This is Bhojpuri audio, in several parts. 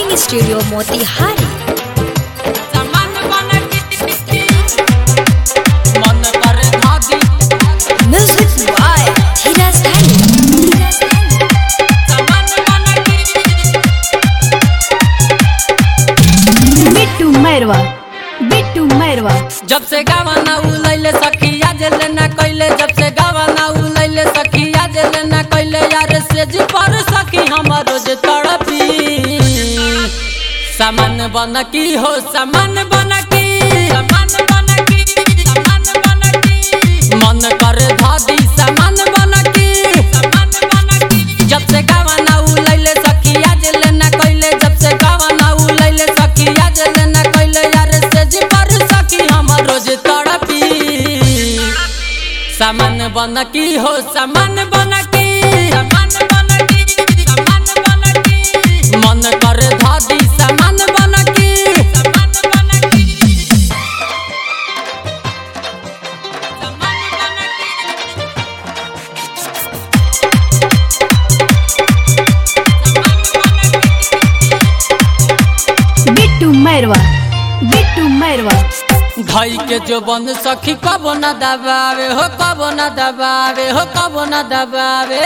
Recording Studio Motihari. समान बन के मन कर धादी Music by Hiraz Dhani. समान बन के बिट्टू मैरवा बिट्टू मैरवा जब से गावाना उलैले सखिया जेले ना कइले जब से गावाना उलैले सखिया जेले ना कइले यार से जी पर सखी हमर रोज तड़पी सामान बन की हो सामान बन की सामान बन की सामान बन की मन कर धादी सामान बन की सामान बन की जब से गावाना उलैले सखिया जेले ना कइले जब से गावाना उलैले सखिया जेले ना कइले यार से जी पर सखी हमर रोज तड़पी सामान बन की हो सामान बन की सामान बन की सामान बन की मन कर धादी सामान बन की सामान बन की सामान बन की बिट्टू मैरवा बिट्टू मैरवा भाई के जो बंद सखी कब न दबावे हो कब न दबावे हो कब न दबावे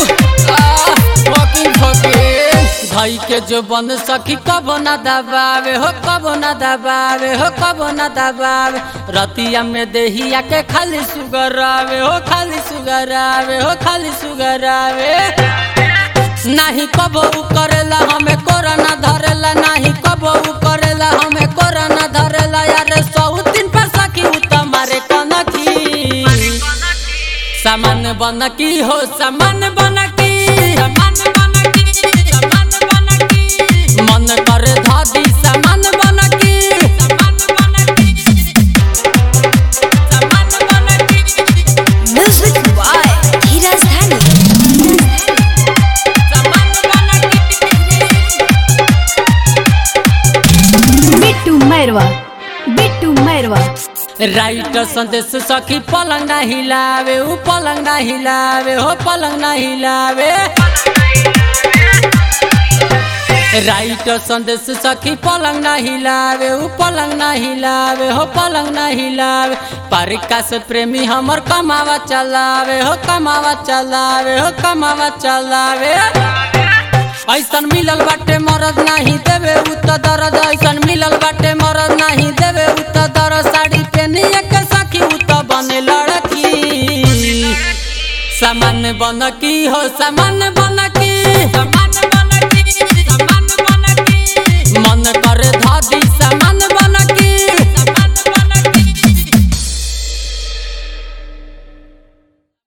भाई के जो बंद सखी कब न दबावे हो कब न दबावे हो कब न दबावे रतिया में देहिया के खाली सुगर आवे हो खाली सुगर आवे हो खाली सुगर आवे नाही कबो उ करेला हमें कोरोना धरेला नाही कबो उ करेला हमें कोरोना धरेला यार सौ दिन पर सकी उ तुम्हारे कनकी सामान बन की हो सामान बन की सामान बन की सामान बन की मन कर धादी सामान बन की सामान बन की सामान बन की Music by Hiraz Dhani. सामान बन की बिट्टू मैरवा बिट्टू मैरवा राइट संदेश सखी पलंग ना हिलावे ऊ पलंग ना हिलावे हो पलंग ना हिलावे राइट संदेश सखी पलंग ना हिलावे ऊ पलंग ना हिलावे हो पलंग ना हिलावे पारिका से प्रेमी हमर कमावा चलावे हो कमावा चलावे हो कमावा चलावे ऐसन मिलल बाटे मरद नाही देवे उ त दर्द ऐसन मिलल बाटे मरद नाही देवे उ त दर्द साड़ी पहनिए के सखी उ त बने लड़की सामान बन की हो सामान बन की सामान